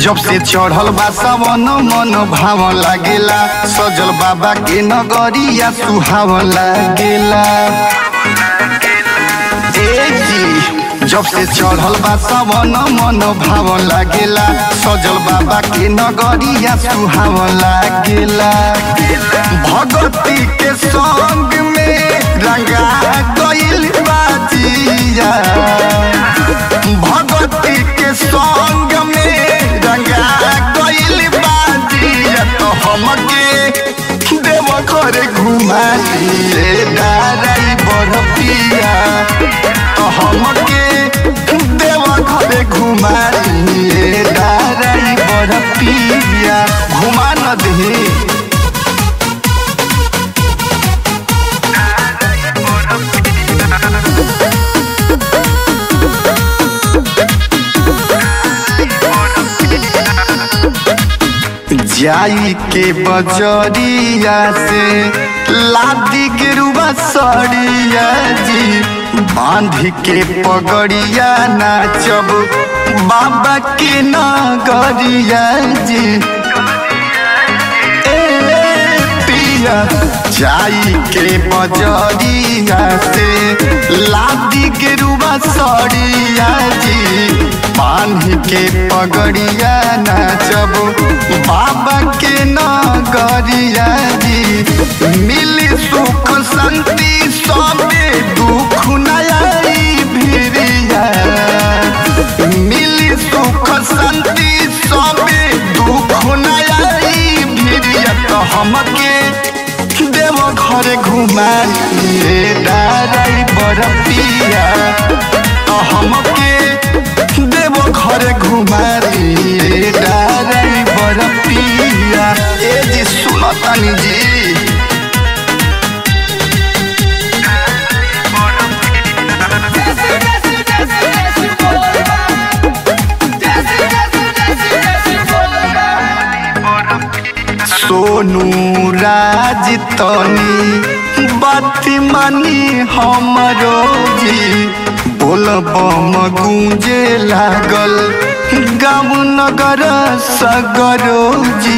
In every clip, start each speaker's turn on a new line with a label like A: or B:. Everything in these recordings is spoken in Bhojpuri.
A: जब से चढ़ल बा सावन मन भावन लागेला सजल बाबा के नगरिया सुहावन लागेला ए जी जब से चढ़ल बा सावन मन भावन लागेला सजल बाबा के नगरिया सुहावन लागेला भगती के संग में रंगा गइल बाजिया भगती के संग में रंगा गइल बाजिया तो हमके देव घर घुमा दिए डाराई बरपिया तो हमके देव घर घुमा दिए डाराई बरपिया घुमा न दे जाई के बजरिया से लादी गिरुआ सड़िया जी बांध के पगड़िया नाचब बाबा के नगरिया जी ए पिया जाई के बजरिया से लादी गिरुआ सड़िया जी बांध के पगड़िया नाचब बाबा के नगरिया जी मिली सुख शांति सबे दुख नयाई भिरिया मिली सुख शांति सबे दुख नयाई भिरिया तो हमके देव घर घुमा डाराई बरपिया तो हमके देव घर घुमा डाराई बरपिया ए जी सुनतनी जी
B: Jesse, Jesse, Jesse, Jesse, Bolívar. Jesse, Jesse, Jesse, Jesse, Bolívar.
A: Sonu राज तनी बाती मानी हमरो जी बोल बम गूंजे लागल गाँव नगर सगरो जी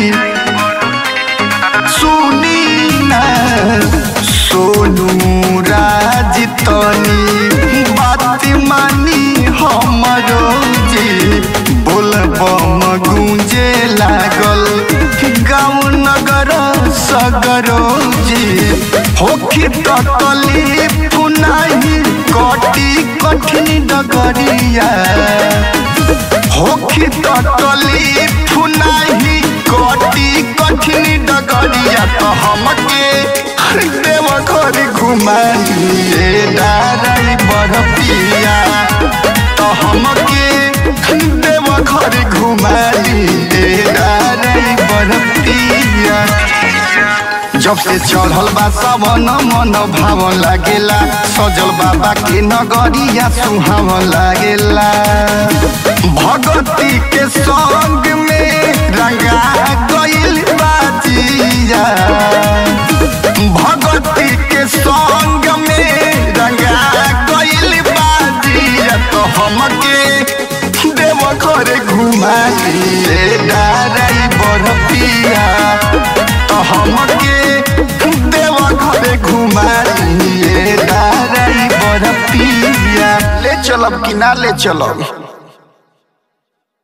A: सुनी ना सोनू राज तनी बात मानी हमरो जी बोल बम गूंजे लागल गाँव नगर सगरो जी होखी तकलीफ नाही कटी कठिन डगरिया होखी तकलीफ नाही कटी कठिन डगरिया तो हमके देव घर घुमा दिए डाराई बरपिया तो हमके देव घर घुमा दिए डाराई बरपिया जब से चढ़ल बा सावन मन भावन लागेला सजल बाबा के नगरिया सुहावन लागेला भगती के संग में रंगा गइल बाजिया भगती के संग में रंगा गइल बाजिया तो हमके देव घर घुमा दिए डाराई बरपिया तो हमके देव घर घुमा दिए डाराई बरपिया ले चलब कि ना ले चलब